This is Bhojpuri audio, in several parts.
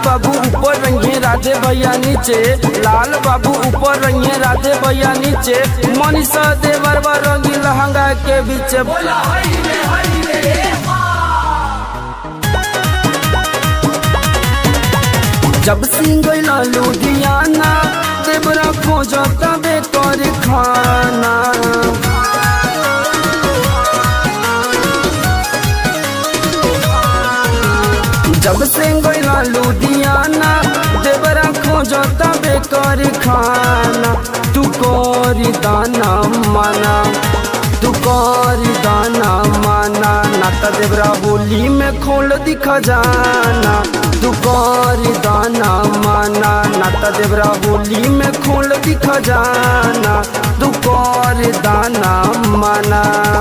बाबू ऊपर रंगे राधे भैया नीचे लाल बाबू ऊपर रंगे राधे भैया नीचे मनीषा देवर रंगी लहंगा के बीच बोला हई रे हई रे जब सिंह लुधियाना देवरा खोजता बेकर खाना जब से गईला लुधियाना देवरा खोजता बेकर खाना तू करी दाना माना तू करी दाना माना नाता देवरा होली में खोल दिख जाना तू करी दाना माना नाता देवरा होली में खोल दिख जाना तू करी दाना माना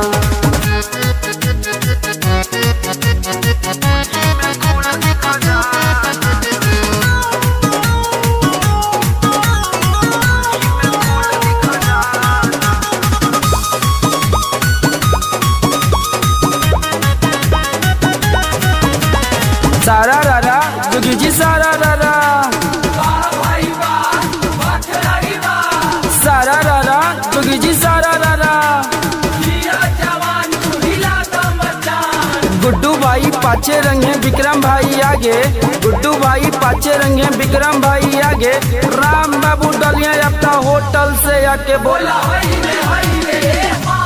सारा रारा जोगी जी सारा रारा वाह भाई वाह वाह खिलाड़ी वाह सारा रारा जोगी जी सारा रारा जिया जवान तू हिला द मचान गुड्डू भाई पाचे रंगे विक्रम भाई आगे गुड्डू भाई पाचे रंगे विक्रम भाई आगे राम बाबू डलिया अपना होटल से आके बोला बोला हई रे हई रे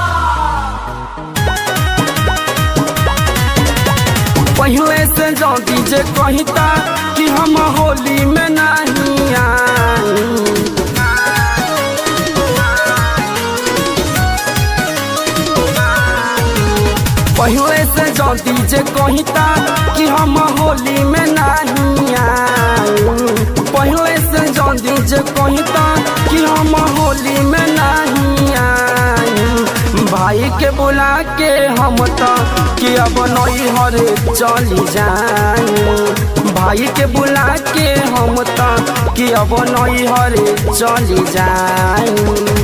पहले से जौती जे कहता कि हम होली में नहीं आई पहले से जौती जे कहता कि हम होली में नहीं आई पहले से जौती जे कहता कि हम होली में नहीं आई भाई के बुला के हम तो कि अब नई हरे चली जाई भाई के बुला के हम तो कि अब नई हरे चली जाई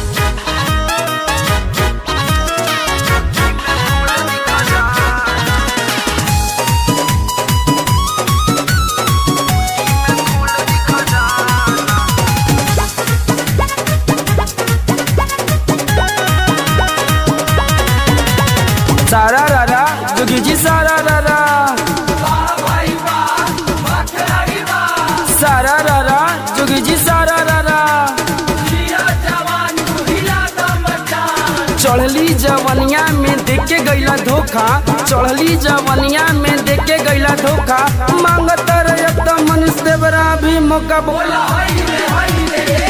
सारा रारा जोगी जी सारा रारा वाह भाई वाह वाह खिलाड़ी वाह सारा रारा जोगी जी सारा रारा जिया जवान तू हिला द मचान चढ़ली जवनिया में देख के गईला धोखा चढ़ली जवनिया में देख के गईला धोखा मांगत रहे तो मनुष्य देवरा भी मौका बोला बोला हई रे हई रे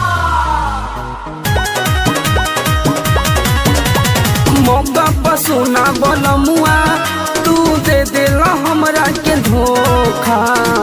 मौका पर सोना बोल मुआ तू दे दिला हमरा के धोखा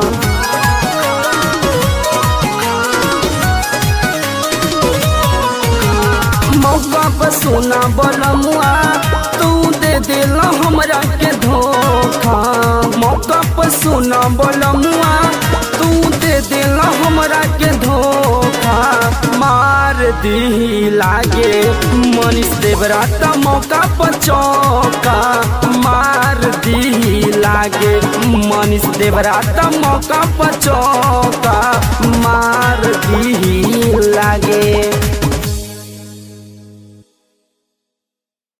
मौका पर सोना बोल मुआ तू दे दिला हमरा के धोखा मौका पर सोना बोल मुआ तू दे दिला हमरा के धोखा मार दी लागे मनीष देवरा त मौका पर चौका मार दी लागे मनीष देवरा त मौका पर चौका